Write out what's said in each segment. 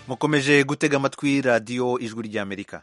mukomeje gutega amatwi radiyo ijwi ry'amerika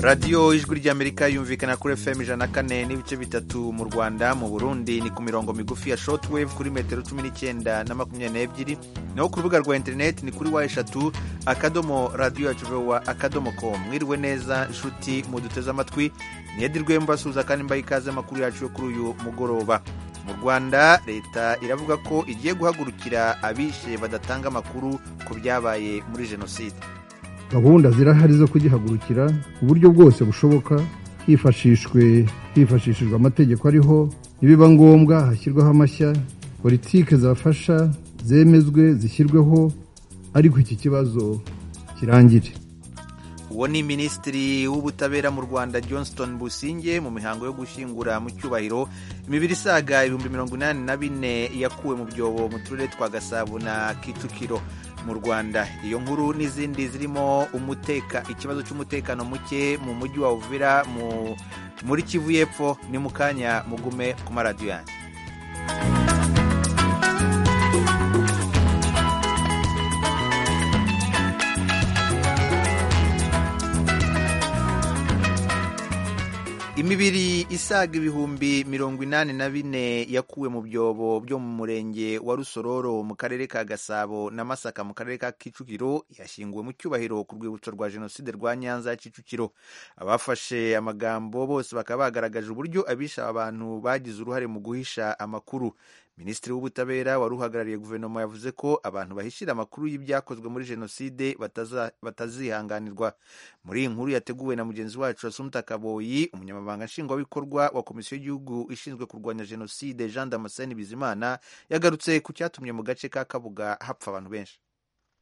radiyo ijwi ry'amerika yumvikana kuri fm ijana na kane n'ibice bitatu mu rwanda mu burundi ni ku mirongo migufi ya shotwave kuri metero cumi n'icyenda na makumyabiri n'ebyiri naho ku rubuga rwa interineti ni kuri wa eshatu akadomo radiyo yacu vowa akadomo com mwiriwe neza inshuti muduteze amatwi niyedirwe mbasuhuza kandi mbaha ikaze amakuru yacu yo kuri uyu mugoroba mu rwanda leta iravuga ko igiye guhagurukira abishe badatanga amakuru ku byabaye muri jenoside gahunda zirahari zo kugihagurukira ku buryo bwose bushoboka hifashishwe hifashishijwe amategeko ariho nibiba ngombwa hashyirwaho amashya politike zafasha zemezwe zishyirweho ariko iki kibazo kirangire uwo ni minisitiri w'ubutabera mu rwanda johnston businge mu mihango yo gushyingura mu cyubahiro imibiri isaga ibihumbi mirongo inani na bine yakuwe mu byobo mu turere twa gasabo na kicukiro mu rwanda iyo nkuru n'izindi zirimo umuteka ikibazo cy'umutekano muke mu mujyi wa uvira muri kivu y'epfo ni mu kanya mugume ku maradiyo yanjye imibiri isaga ibihumbi mirongo inani na bine yakuwe mu byobo byo mu murenge wa rusororo mu karere ka gasabo na masaka mu karere ka kicukiro yashyinguwe mu cyubahiro ku rwibutso rwa jenoside rwa nyanza ya kicukiro abafashe amagambo bose bakaba bagaragaje uburyo abisha abantu bagize uruhare mu guhisha amakuru minisitiri w'ubutabera wari uhagarariye guverinoma yavuze ko abantu bahishira amakuru y'ibyakozwe muri jenoside batazihanganirwa muri iyi nkuru yateguwe na mugenzi wacu asumta kaboyi umunyamabanga nshingwabikorwa wa komisiyo y'igihugu ishinzwe kurwanya jenoside jean damascene bizimana yagarutse ku cyatumye mu gace ka kabuga hapfa abantu benshi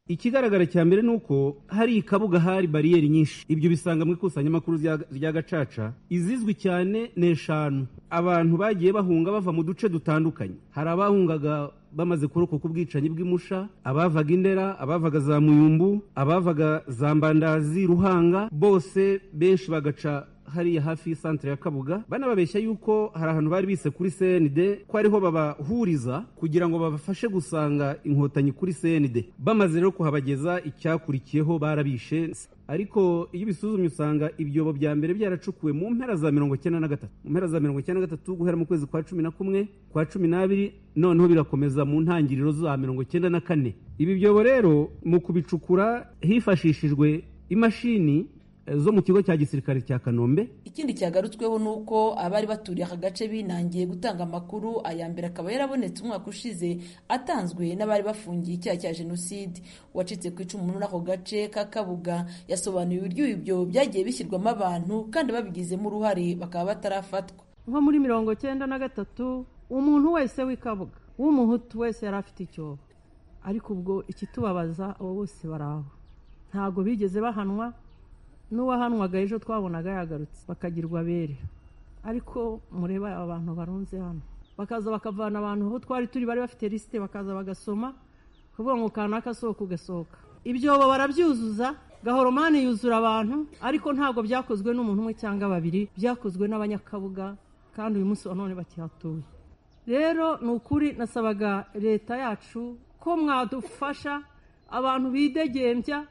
ikigaragara cya mbere ni uko hari ikabuga hari bariyeri nyinshi ibyo bisanga mu ikusanyamakuru rya gacaca izizwi cyane ni eshanu abantu bagiye bahunga bava mu duce dutandukanye hari abahungaga bamaze kurokoka ubwicanyi bw'imusha abavaga indera abavaga za muyumbu abavaga za mbandazi ruhanga bose benshi bagaca hariya hafi y'isantere ya kabuga banababeshya yuko hari ahantu bari bise kuri cnd ko ariho babahuriza kugira ngo babafashe gusanga inkotanyi kuri cnd bamaze rero kuhabageza icyakurikiyeho barabishe ariko iyo ubisuzumye usanga ibyobo bya mbere byaracukuwe mu mpera za mirongo icyenda na gatatu mu mpera za mirongo icyenda na gatatu guhera mu kwezi kwa cumi na kumwe kwa cumi n'abiri noneho birakomeza mu ntangiriro za mirongo icyenda na kane ibi byobo rero mu kubicukura hifashishijwe imashini zo mu kigo cya gisirikare cya kanombe ikindi cyagarutsweho ni uko abari baturiye aka gace binangiye gutanga amakuru aya mbere akaba yarabonetse umwaka ushize atanzwe n'abari bafungiye icyaha cya jenoside uwacitse ku icumu muri ako gace ka kabuga yasobanuye uburyo ibyo byagiye bishyirwamo abantu kandi babigizemo uruhare bakaba batarafatwa nko muri mirongo cyenda na gatatu umuntu wese w'ikabuga w'umuhutu wese yari afite icyobo ariko ubwo ikitubabaza abo bose baraho ntabwo bigeze bahanwa n'uwahanwaga ejo twabonaga yagarutse bakagirwa abere ariko mureba aba bantu barunze hano bakaza bakavana abantu aho twari turi bari bafite lisite bakaza bagasoma kuvuga ngo kanaka sohoka ugasohoka ibyobo barabyuzuza gahoromani yuzura abantu ariko ntabwo byakozwe n'umuntu umwe cyangwa babiri byakozwe n'abanyakabuga kandi uyu munsi wa none bakihatuye rero ni ukuri nasabaga leta yacu ko mwadufasha abantu bidegembya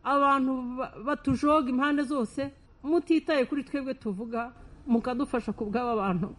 abantu batujoga impande zose mutitaye kuri twebwe tuvuga mukadufasha ku bw'aba bantu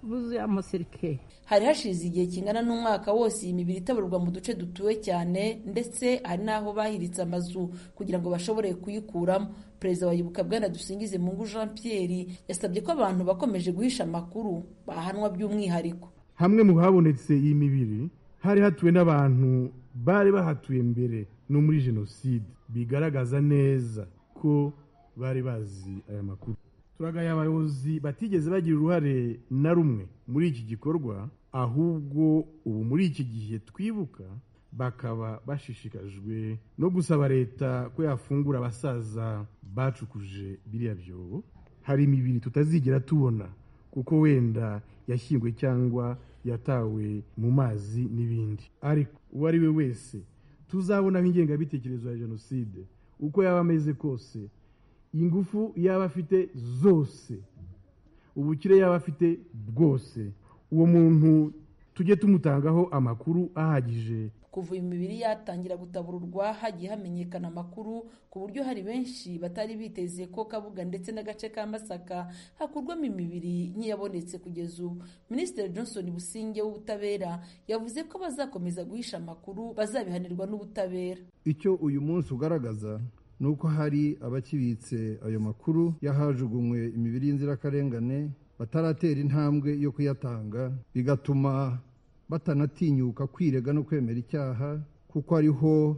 buzuye amasirikeri hari hashize igihe kingana n'umwaka wose iyi mibiri itaburwa mu duce dutuwe cyane ndetse hari n'aho bahiritse amazu kugira ngo bashobore kuyikuramo perezida wa yibuka bwana dusingize mungu jean pierre yasabye ko abantu bakomeje guhisha amakuru bahanwa by'umwihariko hamwe mu habonetse iyi mibiri hari hatuwe n'abantu bari bahatuye mbere no muri jenoside bigaragaza neza ko bari bazi aya makuru turagaye abayobozi batigeze bagira uruhare na rumwe muri iki gikorwa ahubwo ubu muri iki gihe twibuka bakaba bashishikajwe no gusaba leta ko yafungura abasaza bacukuje biriya byobo hari imibiri tutazigera tubona kuko wenda yashyingwe cyangwa yatawe mu mazi n'ibindi ariko uwo ari we wese tuzabona ingengabitekerezo ya jenoside uko yaba ameze kose ingufu yaba afite zose ubukire yaba afite bwose uwo muntu tujye tumutangaho amakuru ahagije kuva iyo mibiri yatangira gutabururwa hagiye hamenyekana amakuru ku buryo hari benshi batari biteze ko kabuga ndetse n'agace ka masaka hakurwamo imibiri nk'iyabonetse kugeza ubu minisitiri johnson businge w'ubutabera yavuze ko bazakomeza guhisha amakuru bazabihanirwa n'ubutabera icyo uyu munsi ugaragaza ni uko hari abakibitse ayo makuru y'ahajugunywe imibiri y'inzirakarengane bataratera intambwe yo kuyatanga bigatuma batanatinyuka kwirega no kwemera icyaha kuko ariho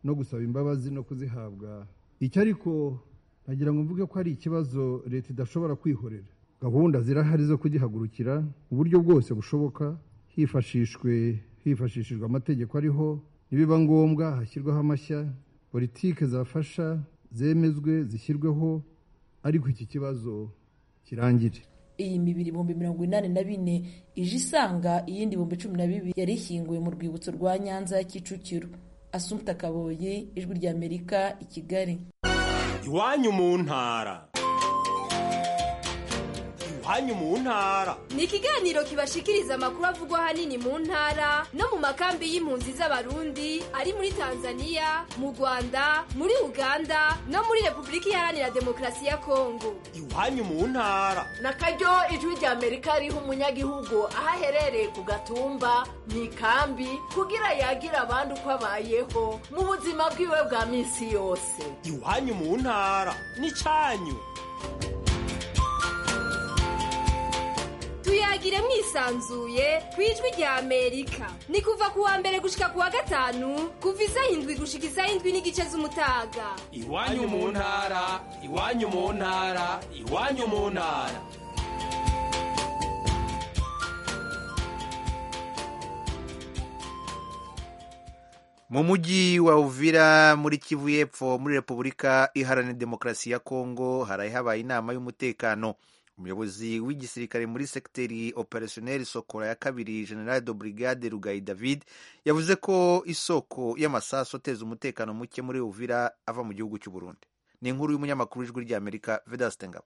no gusaba imbabazi no kuzihabwa icyo ariko nagira ngo mvuge ko ari ikibazo leta idashobora kwihorera gahunda zirahari zo kugihagurukira uburyo bwose bushoboka hifashishwe hifashishijwe amategeko ariho nibiba ngombwa hashyirwaho amashya politike zafasha zemezwe zishyirweho ariko iki kibazo kirangire iyi mibiri ibihumbi mirongo inani na bine ije isanga iyindi ibihumbi cumi na bibiri yari ishyinguwe mu rwibutso rwa nyanza ya kicukiro asumta kaboyi ijwi ry'amerika i kigali iwanyu mu ntara iwanyu mu ntara ni ikiganiro kibashikiriza amakuru avugwa ahanini mu ntara no mu makambi y'impunzi z'abarundi ari muri tanzania mu rwanda muri uganda no muri repubulika iharanira demokarasi ya kongo iwanyu mu ntara na karyo ijwi rya amerika riha umunyagihugu aho aherereye ku gatumba mu ikambi kugira yagira abandi uko abayeho mu buzima bwiwe bwa minsi yose iwanyu mu ntara n'icyanyu tuyagire mwisanzuye ku ijwi rya amerika ni kuva ku wa mbere gushika ku wa gatanu kuva isaha indwi gushika isaha indwi n'igice z'umutaga iwanyu mu ntara iwanyu mu ntara iwanyu mu ntara mu mujyi wa uvira muri kivu y'epfo muri repubulika iharanira demokarasi ya kongo haraye habaye inama y'umutekano umuyobozi w'igisirikare muri sekiteri operationeri sokora ya kabiri general de brigade rugayi david yavuze ko isoko y'amasaso ateza umutekano muke muri uvira ava mu gihugu cy'u burundi ni inkuru y'umunyamakuru w'ijwi ry'amerika vedasitengabo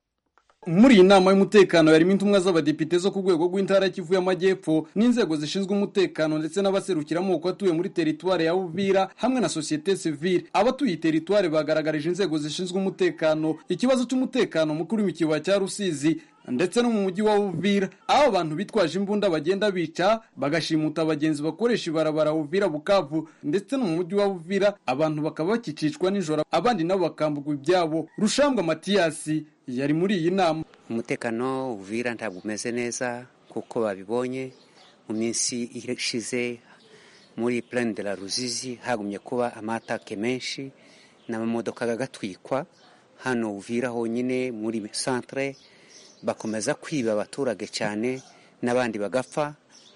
muri iyi nama y'umutekano yarimo intumwa z'abadepite zo ku rwego rw'intara kivu y'amajyepfo n'inzego zishinzwe umutekano ndetse n'abaserukira amoko atuye muri teritwari ya uvira hamwe na sosiyete sivile abatuye teritwari bagaragarije inzego zishinzwe umutekano ikibazo cy'umutekano mukuru w'ikibaya cya rusizi ndetse no mu mujyi wa Uvira aho abantu bitwaje imbunda bagenda bica bagashimuta abagenzi bakoresha ibarabara Uvira Bukavu ndetse no mu mujyi wa Uvira abantu bakaba bakicicwa nijoro abandi nabo bakambugwa ibyabo Rushambwa Matiyasi yari muri iyi nama umutekano Uvira ntabwo umeze neza kuko babibonye mu minsi ishize muri Plaine de la Ruzizi hagumye kuba amatake menshi n'amamodoka agatwikwa hano Uvira honyine muri centre bakomeza kwiba abaturage cyane n'abandi bagapfa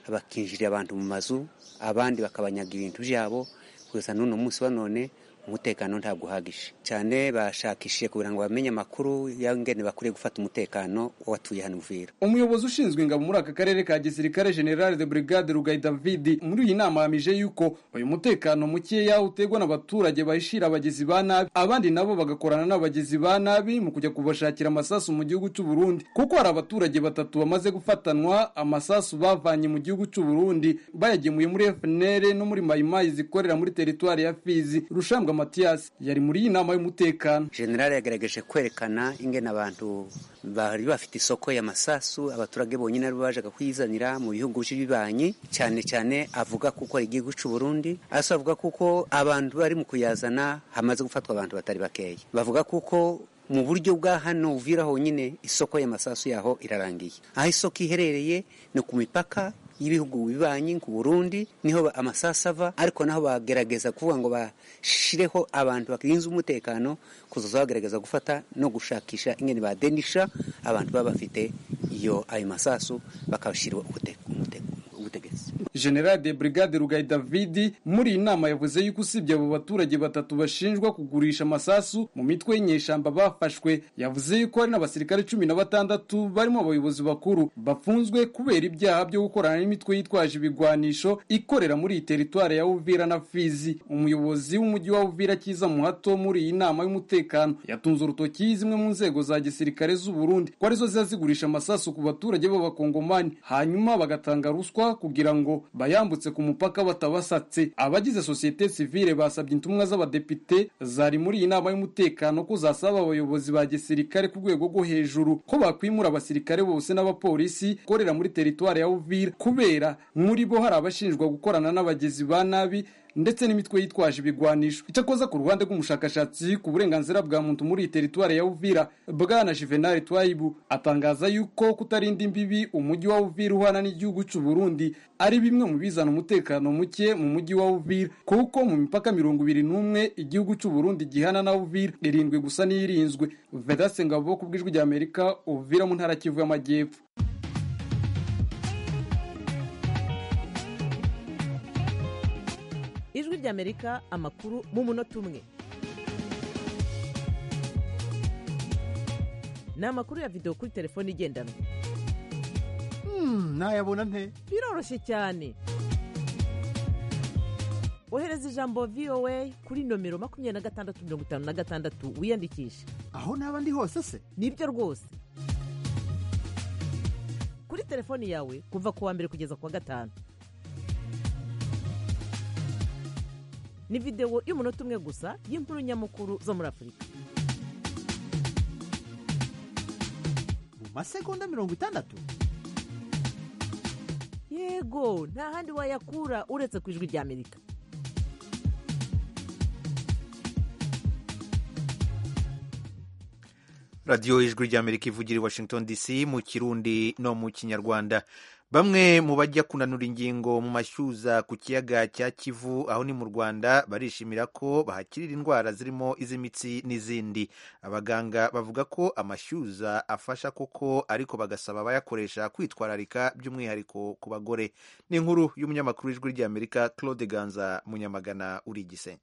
bakinjirira abantu mu mazu abandi bakabanyaga ibintu byabo gusa n'uno munsi wa none umutekano ntabwo uhagije cyane bashakishije kugira ngo bamenye amakuru y'ingene bakwiriye gufata umutekano w'abatuye hano Uvira umuyobozi ushinzwe ingabo muri aka karere ka gisirikare General de Brigade Rugayi David muri iyi nama yamije yuko uyu mutekano mukeya utegwa n'abaturage bahishira abagizi ba nabi abandi nabo bagakorana n'abagizi ba nabi mu kujya kubashakira amasasu mu gihugu cy'u Burundi kuko hari abaturage batatu bamaze gufatanwa amasasu bavanye mu gihugu cy'u Burundi bayagemuye muri FNL no muri Mayimayi zikorera muri teritwari ya Fizi rushambwa Mathias yari muri iyi nama y'umutekano general yagerageje kwerekana ingene abantu bari bafite isoko y'amasasu abaturage bonyine ari bajaga kuyizanira mu bihugu by'ibanyi cyane cyane avuga kuko ari igihugu cy'u Burundi asa avuga kuko abantu bari mu kuyazana hamaze gufatwa abantu batari bakeya bavuga kuko mu buryo bwa hano uvira honyine isoko y'amasasu yaho irarangiye aho isoko iherereye ni ku mipaka y'ibihugu bibanyi ku Burundi niho amasasu ava ariko naho bagerageza kuvuga ngo bashireho abantu bakinze umutekano kuzoza bagerageza gufata no gushakisha ingene badenisha abantu baba bafite iyo ayo masasu bakabashyira umutegetsi general de brigade rugayi davidi muri iyi nama yavuze yuko usibye abo baturage batatu bashinjwa kugurisha amasasu mu mitwe y'inyeshyamba bafashwe yavuze yuko hari n'abasirikare cumi na batandatu barimo abayobozi bakuru bafunzwe kubera ibyaha byo gukorana n'imitwe yitwaje ibigwanisho ikorera muri iyi teritwari ya uvira na fizi umuyobozi w'umujyi wa uvira cyiza muhato muri iyi nama y'umutekano yatunze urutoki zimwe mu nzego za gisirikare z'u Burundi ko arizo ziba zigurisha amasasu ku baturage b'abakongomani hanyuma bagatanga ruswa kugira ngo bayambutse ku mupaka batabasatse abagize sosiyete sivile basabye intumwa z'abadepite zari muri iyi nama y'umutekano ko zasaba abayobozi ba gisirikare ku rwego rwo hejuru ko bakwimura abasirikare bose n'abapolisi korera muri teritwari ya uvira kubera muri bo hari abashinjwa gukorana n'abagizi ba nabi ndetse n'imitwe yitwaje ibigwanisho icyakoza ku ruhande rw'umushakashatsi ku burenganzira bwa muntu muri iyi teritwari ya uvira bwana juvenal twayibu atangaza yuko kutarinda imbibi umujyi wa uvira uhana n'igihugu cy'u burundi ari bimwe mu bizana umutekano muke mu mujyi wa uvira kuko mu mipaka mirongo ibiri n'umwe igihugu cy'u burundi gihana na uvira irindwi gusa n'iyirinzwe vedase ngabo ku bw'ijwi ry'amerika uvira mu ntara kivu y'amajyepfo ijwi ry'amerika amakuru mu munota umwe ni amakuru ya videwo kuri telefone igendanwa ntayabona nte biroroshye cyane ohereza ijambo vowa kuri nomero makumyabiri na gatandatu mirongo itanu na gatandatu wiyandikishe aho naba ndi hose se nibyo rwose kuri telefoni yawe kuva ku wa mbere kugeza ku wa gatanu ni videwo y'umunota umwe gusa y'inkuru nyamukuru zo muri afurika mu masegonda mirongo itandatu yego nta handi wayakura uretse ku ijwi ry'amerika radiyo ijwi ry'amerika ivugira i washington dc mu kirundi no mu kinyarwanda bamwe mu bajya kunanura ingingo mu mashyuza ku kiyaga cya kivu aho ni mu rwanda barishimira ko bahakirira indwara zirimo iz'imitsi n'izindi abaganga bavuga ko amashyuza afasha koko ariko bagasaba abayakoresha kwitwararika by'umwihariko ku bagore ni inkuru y'umunyamakuru w'ijwi ry'amerika claude ganza munyamagana uri igisenyi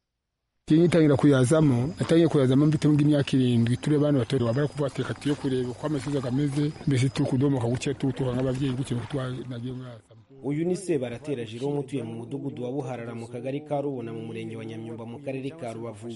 ngitangira kuyazamo natangiye kuyazamo mfite nk'imyaka irindwi turi abana bato bamara kuvuga ati reka tujye kureba uko amashyuza ameze mbese turi kudomoka gutya tutuha nk'ababyeyi gutya nuko nagiye mwazamo uyu ni sebaratera jerome utuye mu mudugudu wa buharara mu kagari ka rubona mu murenge wa nyamyumba mu karere ka rubavu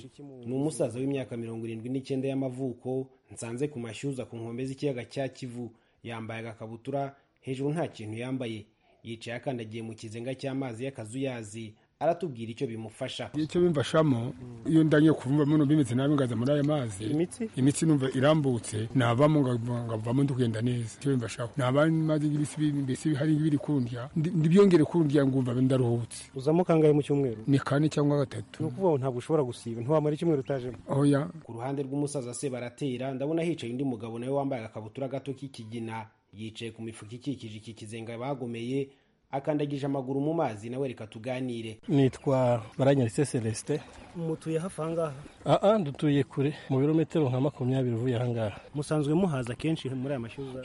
ni umusaza w'imyaka mirongo irindwi n'icyenda y'amavuko nsanze ku mashyuza ku nkombe z'ikiyaga cya kivu yambaye agakabutura hejuru nta kintu yambaye yicaye akandagiye mu kizenga cy'amazi y'akazuyazi aratubwira icyo bimufasha icyo bimfashamo iyo ndangiye kuvumva muno bimeze nabi ngaza muri aya mazi imitsi imitsi numva irambutse navamo ngavamo ndikugenda neza icyo bimfashaho nabandi mazi y'ibisi mbese hari ibiri kundya ndibyongere kundya ngumva ndaruhutse uzamo kangahe mu cyumweru ni kane cyangwa gatatu ni ukuvuga ngo ntabwo ushobora gusiba ntiwamara icyumweru utajemo oya ku ruhande rw'umusaza se baratera ndabona hicaye undi mugabo nawe wambaye agakabutura gato k'ikigina yicaye ku mifuka ikikije iki kizenga bagomeye akandagije amaguru mu mazi nawe reka tuganire nitwa baranyaritse celestin mutuye hafi ahangaha aha dutuye kure mu birometero nka makumyabiri uvuye ahangaha musanzwe muhaza kenshi muri aya mashyuza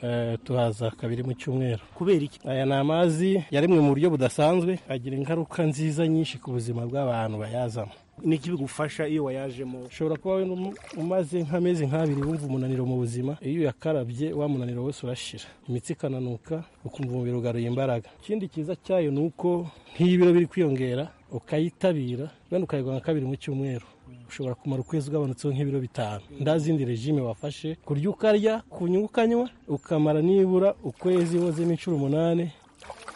tuhaza kabiri mu cyumweru kubera iki aya ni amazi yaremwe mu buryo budasanzwe agira ingaruka nziza nyinshi ku buzima bw'abantu bayazamo niki bigufasha iyo wayajemo ushobora kuba umaze nk'amezi nk'abiri wumva umunaniro mu buzima iyo uyakarabye wa munaniro wese urashira imitsi ikananuka ukumva umubiri ugaruye imbaraga ikindi cyiza cyayo ni uko nk'iyo ibiro biri kwiyongera ukayitabira wenda ukayigwa nka kabiri mu cyumweru ushobora kumara ukwezi ugabanutseho nk'ibiro bitanu nta zindi regime wafashe kurya ukarya kunywa ukanywa ukamara nibura ukwezi wozemo inshuro umunani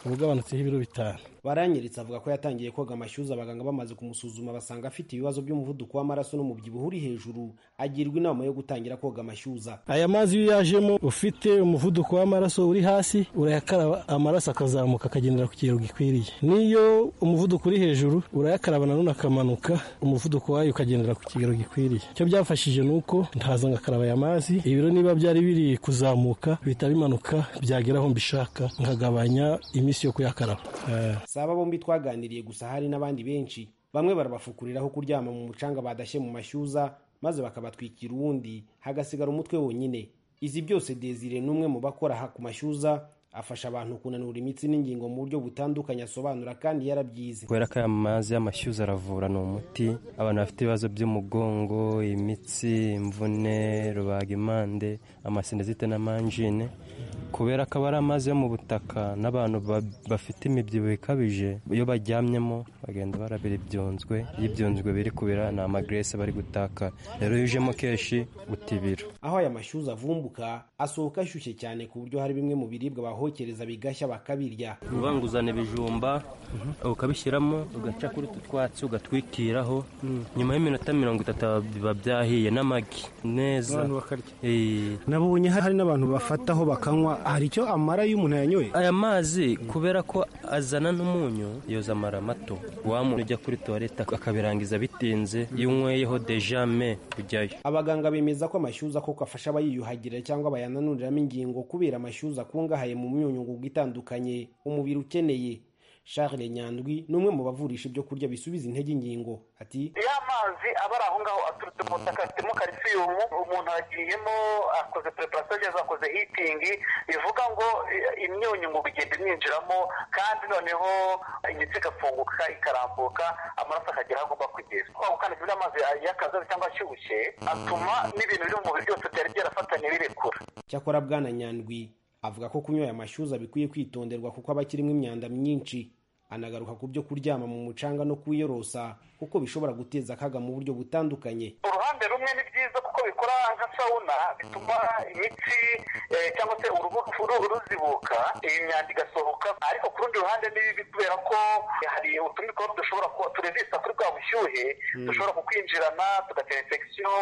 uba ugabanutseho ibiro bitanu baranyiritse avuga ko yatangiye koga amashyuza abaganga bamaze kumusuzuma basanga afite ibibazo by'umuvuduko w'amaraso n'umubyibuho uri hejuru agirwa inama yo gutangira koga amashyuza aya mazi iyo uyajemo ufite umuvuduko w'amaraso uri hasi urayakaraba amaraso akazamuka akagendera ku kigero gikwiriye n'iyo umuvuduko uri hejuru urayakaraba nanone akamanuka umuvuduko wayo ukagendera ku kigero gikwiriye icyo byafashije ni uko ntaza ngakaraba aya mazi ibiro niba byari biri kuzamuka bihita bimanuka byagera aho mbishaka nkagabanya iminsi yo kuyakaraba si aba bombi twaganiriye gusa hari n'abandi benshi bamwe barabafukuriraho kuryama mu mucanga badashye mu mashyuza maze bakabatwikira uwundi hagasigara umutwe wonyine izi byose desire n'umwe mu bakora ku mashyuza afasha abantu kunanura imitsi n'ingingo mu buryo butandukanye asobanura kandi yarabyize kubera ko aya mazi y'amashyuza aravura ni umuti abantu bafite ibibazo by'umugongo imitsi imvune rubagimpande amasinezite n'amanjine kubera ko aba ari amazi yo mu butaka n'abantu ba- bafite imibyibuho ikabije iyo baryamyemo bagenda barabira ibyunzwe iyo ibyunzwe biri kubira ni amagrese bari gutakara rero iyo ujemo kenshi utibira aho aya mashyuza avumbuka asohoka ashyushye cyane ku buryo hari bimwe mu biribwa bahokereza bigashya bakabirya ubanguzana ibijumba ukabishyiramo ugaca kuri utu twatsi ugatwikiraho nyuma y'iminota mirongo itatu biba byahiye n'amagi neza Abantu bakarya. Eh, nabonye hari n'abantu bafataho bakanywa hari icyo amara iyo umuntu yanyoye aya mazi kubera ko azana n'umunyu yoza amara mato wa muntu ujya kuri tuwarete akabirangiza bitinze iyo unyweyeho dejame kujyayo abaganga bemeza ko amashyuza koko afasha abayiyuhagira cyangwa bayananiriramo ingingo kubera amashyuza akungahaye mu myunyungugu itandukanye umubiri ukeneye charles nyandwi ni umwe mu bavurisha ibyo kurya bisubiza intege ingingo ati ya mazi aba ari aho ngaho aturutse mu butaka afitemo kalisiyumu umuntu agiyemo akoze preparasiyo cyangwa akoze hitingi bivuga ngo eh, imyunyu ngo igenda imwinjiramo kandi noneho imitsi igafunguka ikarambuka amaraso akagera aho agomba kugera kwa gukandagira amazi y'akazaza cyangwa ashyushye atuma n'ibintu biri mu mubiri byose byari byarafatanye birekura cyakora bwana nyandwi avuga ko kunywa aya mashyuza bikwiye kwitonderwa kuko aba akirimo imyanda myinshi anagaruka ku byo kuryama mu mucanga no kuwiyorosa kuko bishobora guteza akaga mu buryo butandukanye uruhande rumwe ni byiza kuko bikora nka sawuna bituma imitsi eh, cyangwa se uruhu ru- ruzibuka iyi myanda igasohoka ariko ku rundi ruhande ni bibi kubera ko hari utundi twaba dushobora kuba turezisa kuri bwa bushyuhe Mm. dushobora kukwinjirana tugatera infection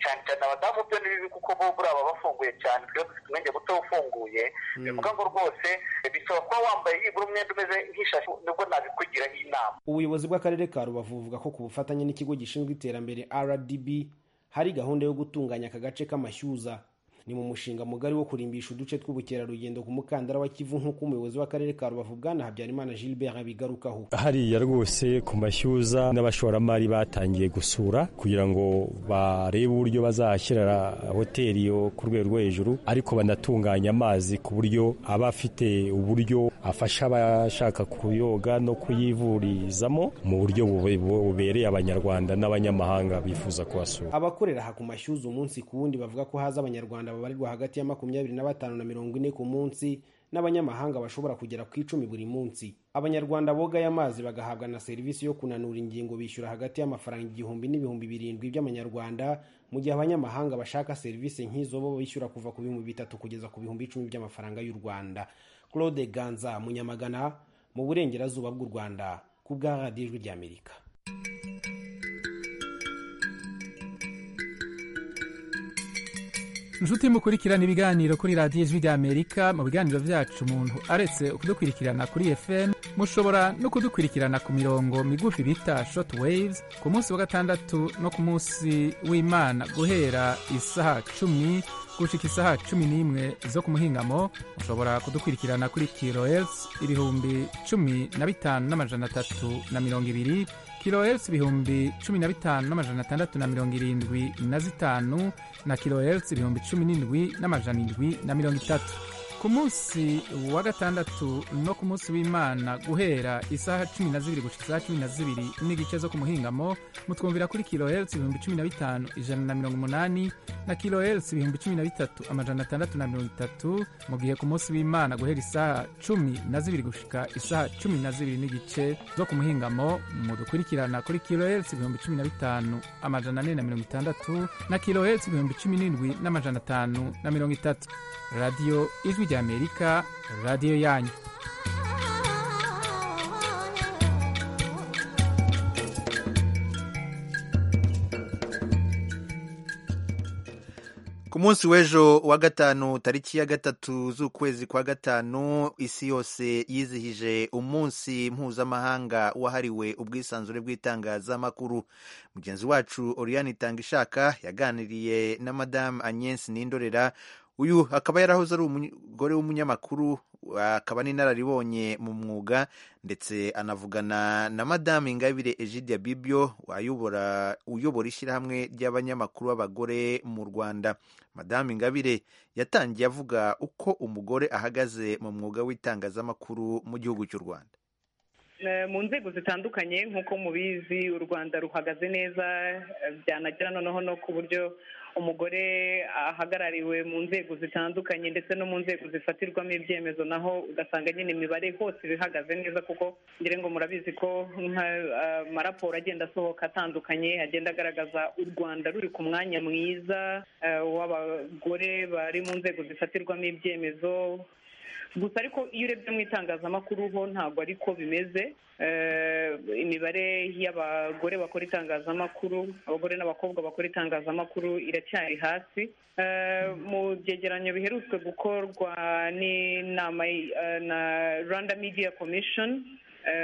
cyane cyane abadamu byo ni bibi kuko bo buriya baba bafunguye cyane twe dufite umwenge muto ufunguye Mm. bivuga ngo rwose eh, bisaba kuba wambaye yibura umwenda umeze nk'ishashi nibwo nabikugiraho inama ubuyobozi bw'akarere ka rubavu buvuga ko ku bufatanye n'ikigo gishinzwe iterambere rdb hari gahunda yo gutunganya aka gace k'amashyuza ni mu mushinga mugari wo kurimbisha uduce tw'ubukerarugendo ku mukandara wa kivu nk'uko umuyobozi w'akarere ka rubavu bwana habyarimana gilbert abigarukaho hariya rwose ku mashyuza n'abashoramari batangiye gusura kugira ngo barebe uburyo bazahashyira hoteli yo ku rwego rwo hejuru ariko banatunganya amazi ku buryo aba afite uburyo afasha abashaka kuyoga no kuyivurizamo mu buryo bube- bubereye abanyarwanda n'abanyamahanga bifuza kuhasura abakorera aha ku mashyuza umunsi ku wundi bavuga ko haza abanyarwanda babarirwa hagati ya makumyabiri na batanu na mirongo ine ku munsi n'abanyamahanga bashobora kugera ku icumi buri munsi abanyarwanda boga aya mazi bagahabwa na serivisi yo kunanura ingingo bishyura hagati y'amafaranga igihumbi n'ibihumbi birindwi by'amanyarwanda mu gihe abanyamahanga bashaka serivisi nk'izo bo bishyura kuva ku bihumbi bitatu kugeza ku bihumbi icumi by'amafaranga y'u rwanda claude ganza munyamagana mu burengerazuba bw'u rwanda ku bwa radiyo ijwi ry'amerika inshuti mukurikirana ibiganiro kuri radiyo ijwi ry'amerika mu biganiro byacu umuntu aretse kudukurikirana kuri fm mushobora no kudukurikirana ku mirongo migufi bita short waves ku munsi wa gatandatu no ku munsi w'imana guhera isaha cumi gushika isaha cumi n'imwe zo ku muhingamo mushobora kudukurikirana kuri kilohertz ibihumbi cumi na bitanu n'amajana atatu na mirongo ibiri kilohertz ibihumbi cumi na bitanu n'amajana atandatu na mirongo irindwi na zitanu na kilohertz ibihumbi cumi n'indwi n'amajana indwi na mirongo itatu ku munsi wa gatandatu no ku munsi w'imana guhera isaha cumi na zibiri gushika isaha cumi na zibiri n'igice zo ku muhingamo mutwumvira kuri kilohertz ibihumbi cumi na bitanu ijana na mirongo umunani na kilohertz ibihumbi cumi na bitatu amajana atandatu na mirongo itatu mu gihe ku munsi w'imana guhera isaha cumi na zibiri gushika isaha cumi na zibiri n'igice zo ku muhingamo mudukurikirana kuri kilohertz ibihumbi cumi na bitanu amajana ane na mirongo itandatu na kilohertz ibihumbi cumi n'indwi n'amajana atanu na mirongo itatu radiyo ijwi ry'amerika radiyo yanyu ku munsi w'ejo wa gatanu tariki ya gatatu z'ukwezi kwa gatanu isi yose yizihije umunsi mpuzamahanga wahariwe ubwisanzure bw'itangazamakuru mugenzi wacu oriane itangishaka yaganiriye na madamu agnes nindorera uyu akaba yarahoze ari umugore w'umunyamakuru akaba n'inararibonye mu mwuga ndetse anavugana na madamu ingabire egidia bibyo wayobora uyobora ishyirahamwe ry'abanyamakuru b'abagore mu rwanda madamu ingabire yatangiye avuga uko umugore ahagaze mu mwuga w'itangazamakuru mu gihugu cy'u rwanda mu nzego zitandukanye nk'uko mubizi u rwanda ruhagaze neza byanagera noneho no ku buryo umugore ahagarariwe mu nzego zitandukanye ndetse no mu nzego zifatirwamo ibyemezo naho ugasanga nyine imibare hose bihagaze neza kuko ngira ngo murabizi ko amaraporo agenda asohoka atandukanye agenda agaragaza u rwanda ruri ku mwanya mwiza w'abagore bari mu nzego zifatirwamo ibyemezo gusa ariko iyo urebye mu itangazamakuru ho ntabwo ariko bimeze imibare y'abagore bakora itangazamakuru abagore n'abakobwa bakora itangazamakuru iracyari hasi mu byegeranyo biherutse gukorwa n'inama na rwanda media commission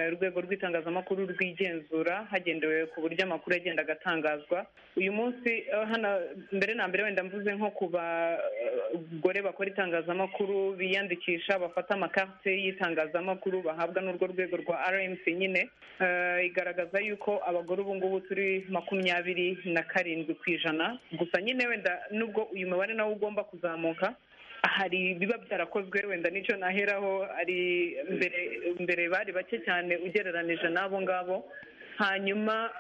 urwego rw'itangazamakuru rwigenzura hagendewe ku buryo amakuru agenda agatangazwa uyu munsi hano mbere na mbere wenda mvuze nko ku bagore bakora itangazamakuru biyandikisha bafata amakarite y'itangazamakuru bahabwa n'urwo rwego rwa rmc nyine igaragaza yuko abagore ubu ngubu turi makumyabiri na karindwi ku ijana gusa nyine wenda nubwo uyu mubare nawo ugomba kuzamuka hari biba byarakozwe wenda n'icyo naheraho ari mbere mbere bari bake cyane ugereranije n'abo ngabo hanyuma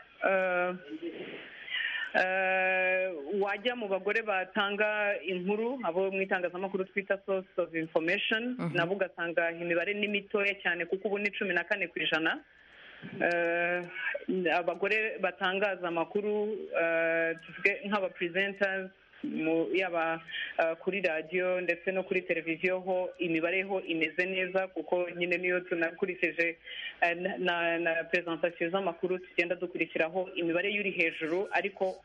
wajya mu bagore batanga inkuru abo mu itangazamakuru twita source of information nabo ugasanga imibare ni mitoya cyane kuko ubu ni cumi na kane ku ijana abagore batangaza amakuru tuvuge nk'aba presenters yaba kuri radiyo ndetse no kuri televiziyo ho imibare ho imeze neza kuko nyine niyo tunakurikije na perezantasiyo z'amakuru tugenda dukurikiraho imibare y'uri hejuru ariko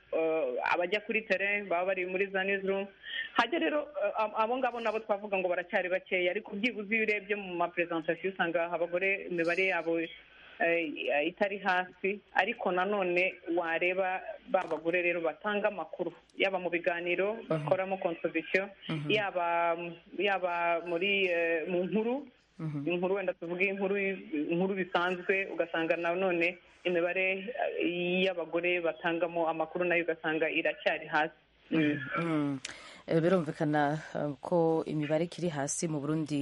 abajya kuri tere baba bari muri za nizurumu hajya rero abo ngabo nabo twavuga ngo baracyari bakeya ariko byibuze iyo urebye mu maperezantasiyo usanga abagore imibare yabo itari hasi ariko nanone wareba ba bagore rero batanga amakuru yaba mu biganiro bakoramo konsobisiyo yaba yaba muri mu nkuru inkuru wenda tuvuge inkuru inkuru bisanzwe ugasanga nanone imibare y'abagore batangamo amakuru nayo ugasanga iracyari hasi birumvikana ko imibare ikiri hasi mu burundi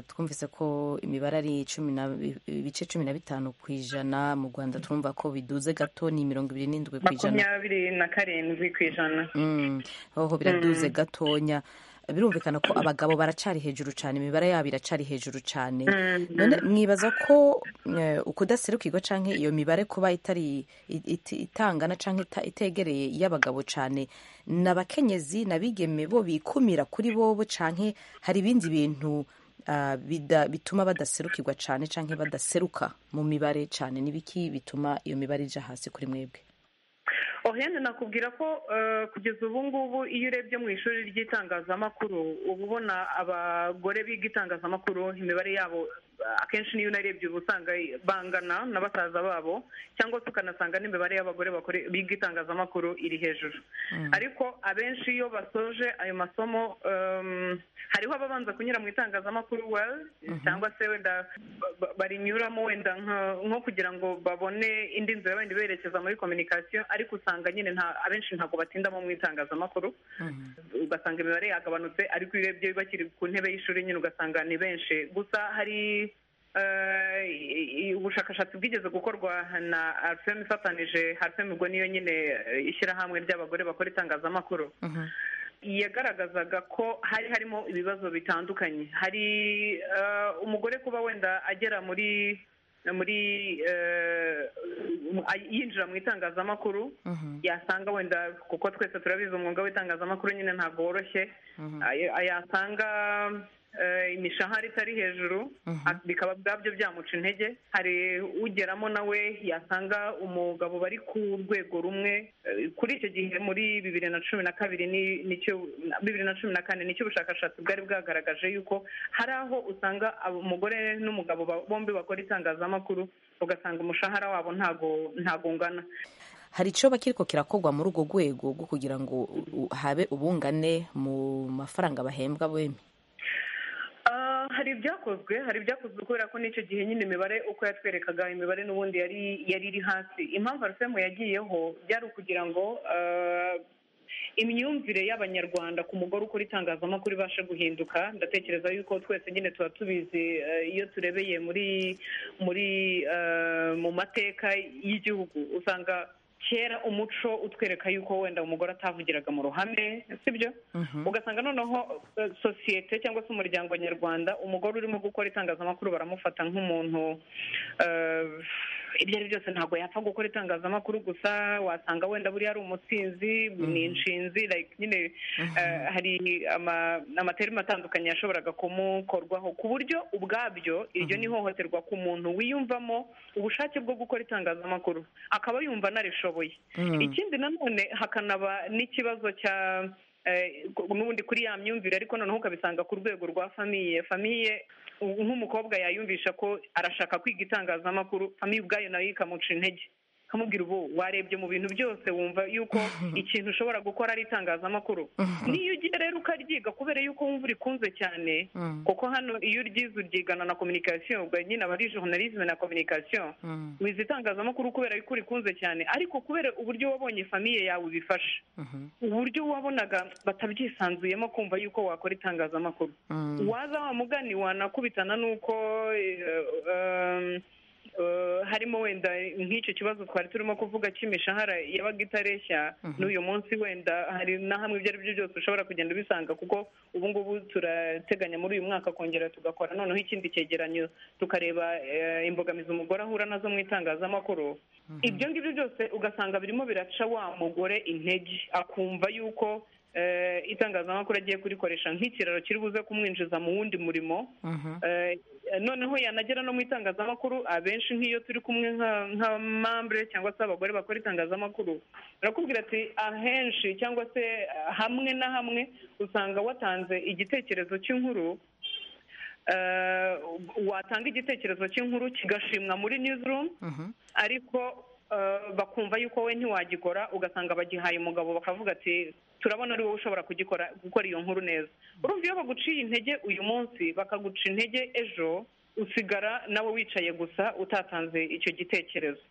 twumvise ko imibare ari ibice cumi na bitanu ku ijana mu rwanda turumva ko biduze gato ni mirongo ibiri n'indwi ku ijana makumyabiri na karindwi ku ijana hoho biraduze gatonya birumvikana ko abagabo baracari hejuru cyane imibare yabo iracari hejuru cyane mwibaza ko ukudaserukirwa cyangwa iyo mibare kuba itari itangana cyangwa itegereye iy'abagabo cyane n'abakenyezi n'abigeme bo bikumira kuri bobo cyangwa hari ibindi bintu bituma badaserukirwa cyane cyangwa badaseruka mu mibare cyane n'ibiki bituma iyo mibare ijya hasi kuri mwebwe ohene nakubwira ko kugeza ubu ngubu iyo urebye mu ishuri ry'itangazamakuru uba ubona abagore biga itangazamakuru imibare yabo akenshi niyo unarebye uba usanga bangana na basaza babo cyangwa se ukanasanga n'imibare y'abagore biga itangazamakuru iri hejuru ariko abenshi iyo basoje ayo masomo hariho ababanza kunyura mu itangazamakuru well cyangwa se wenda barinyuramo wenda nko kugira ngo babone indi nzira wenda iberekeza muri kominikasiyo ariko usanga nyine abenshi ntabwo batindamo mu itangazamakuru ugasanga imibare yagabanutse ariko iyo urebye bakiri ku ntebe y'ishuri nyine ugasanga ni benshi gusa hari ubushakashatsi bwigeze gukorwa na arfem ifatanije arfem ubwo niyo nyine ishyirahamwe ry'abagore bakora itangazamakuru yagaragazaga ko hari harimo ibibazo bitandukanye hari umugore kuba wenda agera muri muri yinjira mu itangazamakuru yasanga wenda kuko twese turabizi umwuga w'itangazamakuru nyine ntabwo woroshye yasanga imishahara itari hejuru bikaba ubwabyo byamuca intege hari ugeramo nawe yasanga umugabo bari ku rwego rumwe kuri icyo gihe muri bibiri na cumi na kabiri nicyo bibiri na cumi na kane nicyo ubushakashatsi bwari bwagaragaje yuko hari aho usanga umugore n'umugabo bombi bakora itangazamakuru ugasanga umushahara wabo ntago ungana hari icyo bakiriko kirakorwa muri urwo rwego rwo kugira ngo habe ubungane mu mafaranga bahembwa bemye hari ibyakozwe hari ibyakozwe kubera ko n'icyo gihe nyine imibare uko yatwerekaga imibare n'ubundi yari yari iri hasi impamvu arusemu yagiyeho byari ukugira ngo eh, imyumvire y'abanyarwanda ku mugore ukora itangazamakuru ibashe guhinduka ndatekereza yuko twese nyine tuba tubizi eh, iyo turebeye muri muri eh, mu mateka y'igihugu usanga kera umuco utwereka yuko wenda umugore atavugiraga mu ruhame sibyo ugasanga noneho eh, sosiyete cyangwa se umuryango nyarwanda umugore urimo gukora itangazamakuru baramufata nk'umuntu eh, ibyo ari byo byose ntabwo yapfa gukora itangazamakuru gusa wasanga wenda buriya ari umutsinzi ni inshinzi like nyine eh, hari ama- amaterima atandukanye yashoboraga kumukorwaho ku buryo ubwabyo iryo ni ihohoterwa ku muntu wiyumvamo ubushake bwo gukora itangazamakuru akaba yumva anarishoboye Mm. ikindi nanone hakanaba n'ikibazo cya eh, n'ubundi kuri ya myumvire ariko noneho ukabisanga ku rwego rwa famiye famiye u- nk'umukobwa yayumvisha ko arashaka kwiga itangazamakuru famiye ubwayo nayo ikamuca intege kamubwira ubu warebye mu bintu byose wumva yuko ikintu ushobora gukora ari itangazamakuru niyo ugiye rero ukaryiga kubera yuko wumva urikunze cyane Mm. kuko hano iyo uryize uryigana na communication ubwo nyine aba ari journalisme na communication wize itangazamakuru kubera yuko urikunze cyane ariko kubera uburyo wabonye famiye yawe bifasha uburyo wabonaga batabyisanzuyemo kumva yuko wakora itangazamakuru waza wa mugani wanakubitana n'uko eh, eh, eh, harimo wenda nk'icyo kibazo twari turimo kuvuga cy'imishahara yabaga itareshya n'uyu munsi wenda hari na hamwe ibyo ari byo byose ushobora kugenda ubisanga kuko ubu ngubu turateganya muri uyu mwaka kongera tugakora noneho ikindi cyegeranyo tukareba eh, imbogamizi umugore ahura nazo mu itangazamakuru ibyo ngibyo byose ugasanga birimo biraca wa mugore intege akumva yuko eh, itangazamakuru agiye kurikoresha nk'ikiraro kiri buze kumwinjiza mu wundi murimo Eh, noneho yanagera no mu itangazamakuru abenshi nk'iyo turi kumwe nka- nka mambure cyangwa se abagore bakora itangazamakuru barakubwira ati ahenshi cyangwa se ah, hamwe na hamwe usanga watanze igitekerezo cy'inkuru eh, watanga igitekerezo cy'inkuru kigashimwa muri newsroom ariko eh, bakumva yuko we ntiwagikora ugasanga bagihaye umugabo bakavuga ati turabona ari wowe ushobora kugikora gukora iyo nkuru neza urumva iyo baguciye intege uyu munsi bakaguca intege ejo usigara nawe wicaye gusa utatanze icyo gitekerezo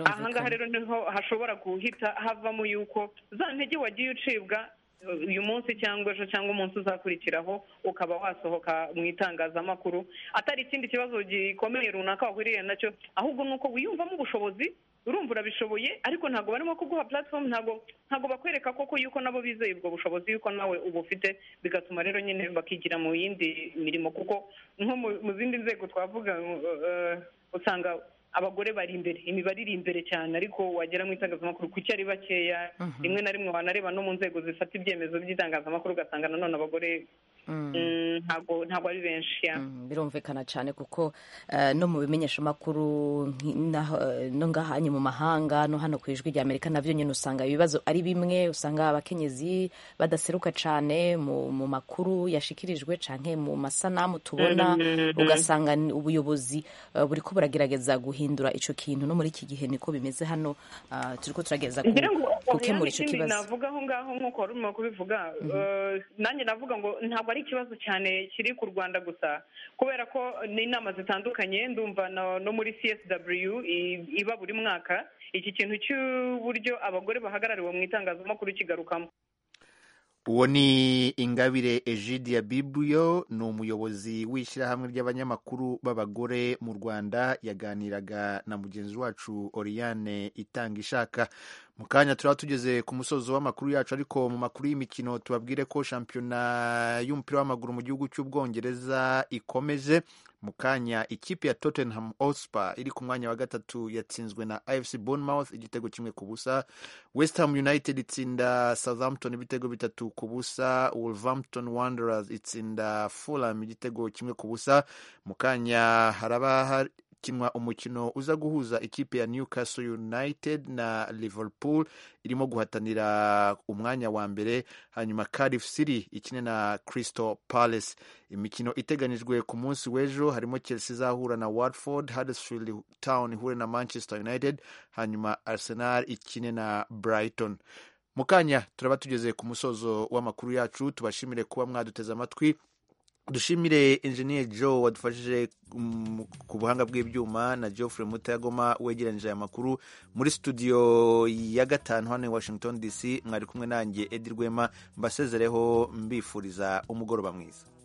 aha ngaha rero niho hashobora guhita havamo yuko za ntege wagiye ucibwa uh, uyu munsi cyangwa ejo cyangwa umunsi uzakurikiraho ukaba wasohoka mu itangazamakuru atari ikindi kibazo gikomeye runaka wahuriye nacyo ahubwo ni uko wiyumvamo ubushobozi urumva urabishoboye ariko ntabwo barimo kuguha platform ntabwo ntabwo bakwereka koko yuko nabo bizeye ubwo bushobozi yuko nawe ubufite bigatuma rero nyine bakigira mu yindi mirimo kuko nko mu- mu zindi nzego twavuga uh, usanga abagore bari imbere imibare iri imbere cyane ariko wagera mu itangazamakuru kuki ari bakeya rimwe na rimwe wanareba no mu nzego zifata ibyemezo by'itangazamakuru ugasanga nanone abagore mm, ntabwo ntabwo ari benshi ya birumvikana cyane kuko eh, no mu bimenyeshamakuru nki- naho, eh, no ngahanye mu mahanga no hano ku ijwi rya amerika nabyo nyine usanga ibibazo ari bimwe usanga abakenyezi badaseruka cyane mu, mu makuru yashikirijwe cyane mu masanamu tubona Mhm. ugasanga ni ubuyobozi eh, buriko buragerageza guhindura icyo kintu no muri iki gihe niko bimeze hano ah, turiko turagerageza ku- ngira ngo gukemura oya icyo n'ikindi kibazo navuga aho ngaho nk'uko wari urimo kubivuga Mhm. eh, nanjye navuga ngo ntabwo ari ikibazo cyane kiri ku rwanda gusa kubera ko n'inama zitandukanye ndumva no- no muri csw i- iba buri mwaka iki kintu cy'uburyo abagore bahagarariwe mu itangazamakuru kigarukamo uwo ni ingabire egide ya bibuyo ni umuyobozi w'ishyirahamwe ry'abanyamakuru b'abagore mu rwanda yaganiraga na mugenzi wacu oriane itanga ishaka mu kanya turaba tugeze ku musozo w'amakuru yacu ariko mu makuru y'imikino tubabwire ko shampiyona y'umupira w'amaguru mu gihugu cy'ubwongereza ikomeje mu kanya ikipe ya tottenham hotspur iri ku mwanya wa gatatu yatsinzwe na afc bournemouth igitego kimwe ku busa west ham united itsinda southampton ibitego bitatu ku busa wolverhampton wanderers itsinda fulham igitego kimwe ku busa mu kanya haraba hakinwa umukino uza guhuza ikipe ya newcastle united na liverpool irimo guhatanira umwanya wa mbere hanyuma cardiff city ikine na crystal palace imikino iteganijwe ku munsi w'ejo harimo chelsea izahura na watford huddersfield town ihure na manchester united hanyuma arsenal ikine na brighton mu kanya turaba tugeze ku musozo w'amakuru yacu tubashimire kuba mwaduteze amatwi dushimire engineer joe wadufashije mm, ku buhanga bw'ibyuma na geoffrey mutagoma wegeranyije aya makuru muri studio ya gatanu hano i washington dc mwari kumwe nanjye edi rwema mbasezereho mbifuriza umugoroba mwiza